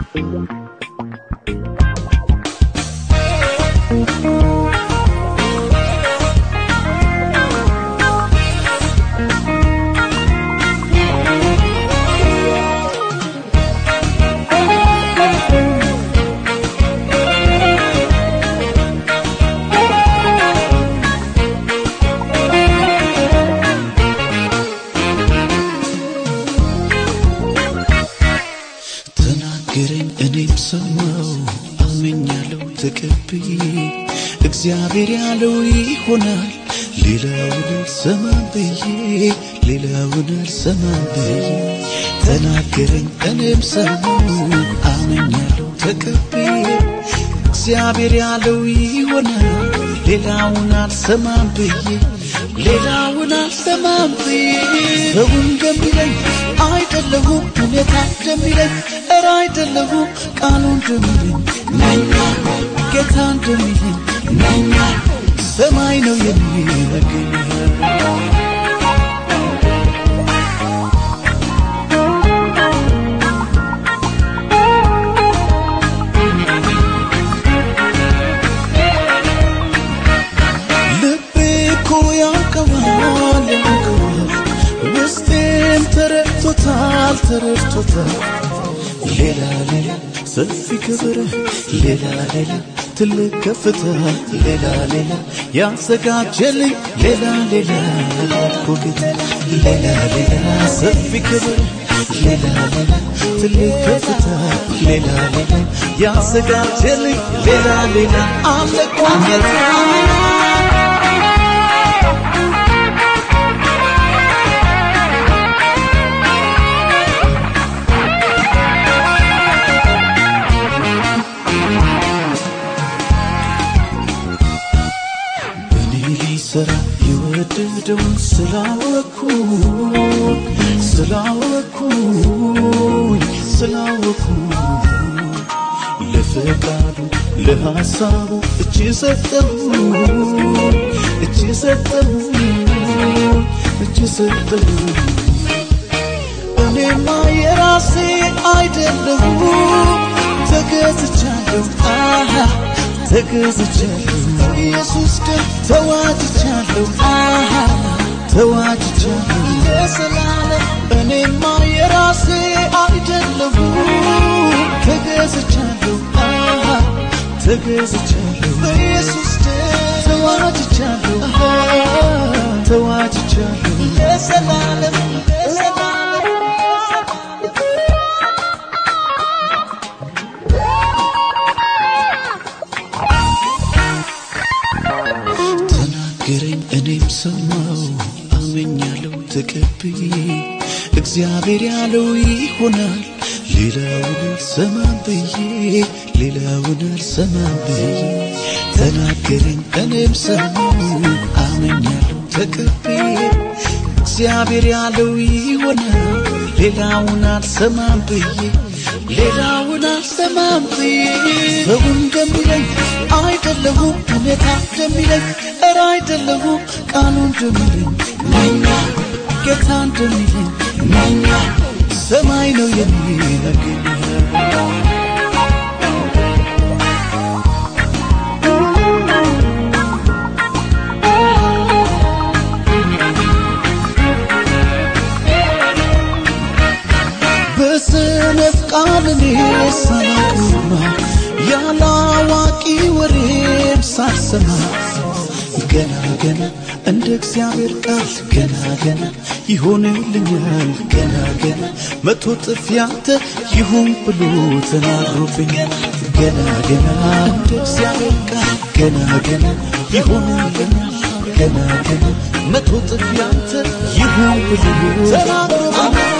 ተናገረኝ እኔም ሰማው አመኛለሁ ተቀብዬ እግዚአብሔር ያለው ይሆናል ሌላውን አልሰማም ብዬ ሌላውን አልሰማም ብዬ ተናገረኝ እኔም ሰማው አመኛለሁ ተቀብዬ እግዚአብሔር ያለው ይሆናል ሌላውን አልሰማም ብዬ ሌላውን አልሰማም ብዬ ሰው እንደሚለኝ አይደለሁም ሁኔታ እንደሚለኝ እረ አይደለሁም ቃሉ እንደሚለኝ ነኛ ጌታ እንደሚለኝ ነኛ ሰማይ ነው የሚነግረኝ ልቤ እኮ ያውቀዋል ያውቀዋል ውስጤም ተረድቶታል ተረድቶታል ሌላ ሌላ ሰፊ ክብር ሌላ ሌላ ትልቅ ከፍታ ሌላ ሌላ ያዘጋጀልኝ ሌላ ሌላ ኮጌታ ሌላ ሌላ ሰፊ ክብር ሌላ ሌላ ትልቅ ከፍታ ሌላ ሌላ ያዘጋጀልኝ ሌላ ሌላ አለ ኮጌታ እኔ ሊሰራ የወደደውን ስላወኩ ስላወኩኝ ስላወኩ ለፈቃዱ ለሐሳቡ እጅ ሰጠሁ እጅ ሰጠሁ እጅ ሰጠሁ እኔማ የራሴ አይደለሁ ተገዝቻለሁ አሃ ተገዝቻለሁ ኢየሱስ ደም ተዋጅቻለሁ አሃ ተዋጅቻለሁ ለዘላለም እኔማ የራሴ አይደለሁ ተገዝቻለሁ አሃ ተገዝቻለሁ በኢየሱስ ደም ተዋጅቻለሁ አሃ ተዋጅቻለሁ ለዘላለም ለዘላለም ተናገረኝ እኔም ሰማው አመኛለሁ ተቀብዬ እግዚአብሔር ያለው ይሆናል ሌላውን አልሰማም ብዬ ሌላውን አልሰማም ብዬ ተናገረኝ እኔም ሰማው አመኛለሁ ተቀብዬ እግዚአብሔር ያለው ይሆናል ሌላውን አልሰማም ብዬ ሌላውን አልሰማም ብዬ ሰው እንደሚለኝ አይደለሁም ሁኔታ እንደሚለኝ እረ አይደለሁም ቃሉ እንደሚለኝ ነኛ ጌታ እንደሚለኝ ነኛ ሰማይ ነው የሚነግረኝ በሰነፍ ቃል እኔ ሳላቅማ ያለ አዋቂ ወሬም ሳልሰማ ገና ገና እንደ እግዚአብሔር ቃል ገና ገና ይሆንልኛል ገና ገና መቶ ጥፍ ያንተ ይሁን ብሎ ተናግሮብኛል ገና ገና እንደ እግዚአብሔር ቃል ገና ገና ይሆንልኛል ገና ገና መቶ ጥፍ ያንተ ይሁን ብሎ ተናግሮብኛል